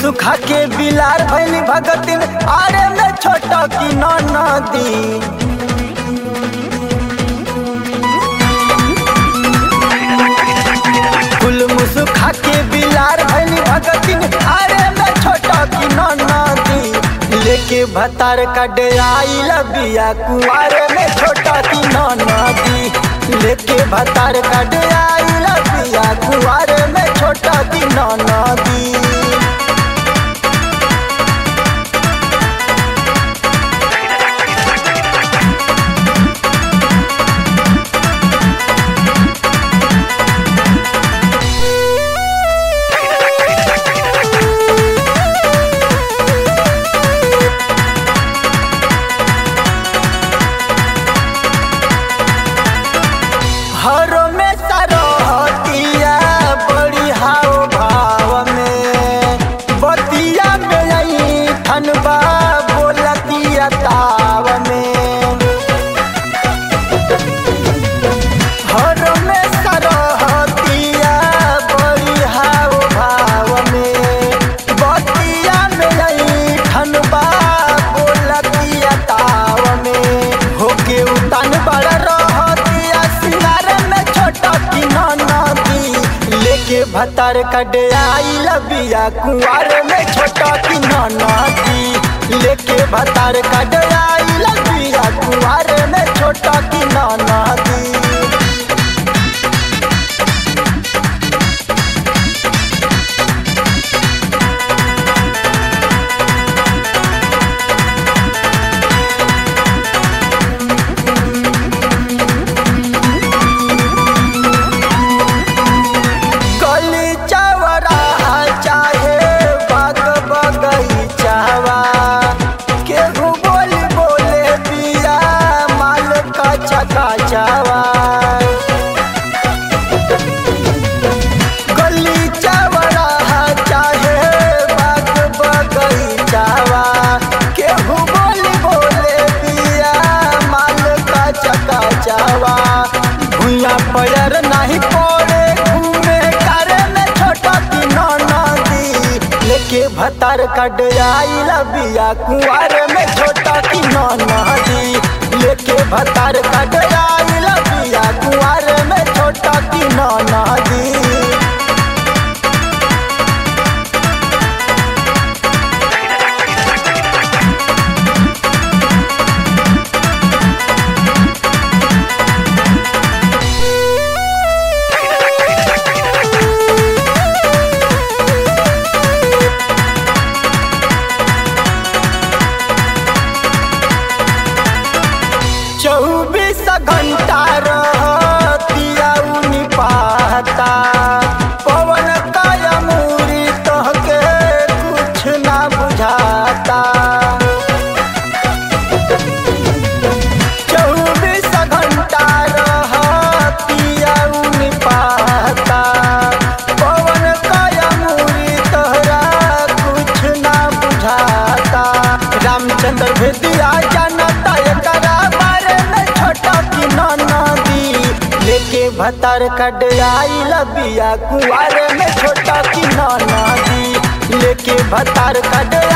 सुखा के बिलार भैली भगतिन आरे में छोटा की नदी कुल मुसुखा के बिलार भैली भगतिन आरे में छोटा की नदी लेके भतार का डेराई लबिया कुआरे में छोटा की नदी लेके भतार का डेराई लबिया कुआरे में छोटा की नदी हरो में सरहतिया बड़ी हाव भाव में बतिया में आई ठनबा बोलतिया ताव में हरो में सरहतिया बड़ी हाव भाव में बतिया में आई ठनबा बोलतिया ताव में होके उतान बड़ा रहतिया सिंगार में छोटा की नदी लेके भतार कटे आई लबिया कुआर में छोटा की नदी लेके भतार कटे आई लबिया कुआर में छोटा की नदी गली चवरा चाहे बाग बगीचावा केहू बोली बोले पिया माल का चका चावा गली चवरा चाहे बाग बगीचावा केहू बोली बोले पिया माल का चका चावा भूया पैर नहीं पड़े घूमे करे में छोटा की नदी लेके भतार कट आई लबिया कुआर में छोटा की नदी लेके भतार कट आई लबिया कुआर में छोटा की नदी चौबीस घंटा रहतिया उनी पाता पवन काया मूरी तहके कुछ ना बुझाता चौबीस घंटा रहतिया उनी पाता पवन काया मूरी तहरा कुछ ना बुझाता रामचंद्र भेदिया जानता एकरा बारे में छोटा की नदी लेके भतार कट आई लबिया कुआरे में छोटा की नदी लेके भतार कट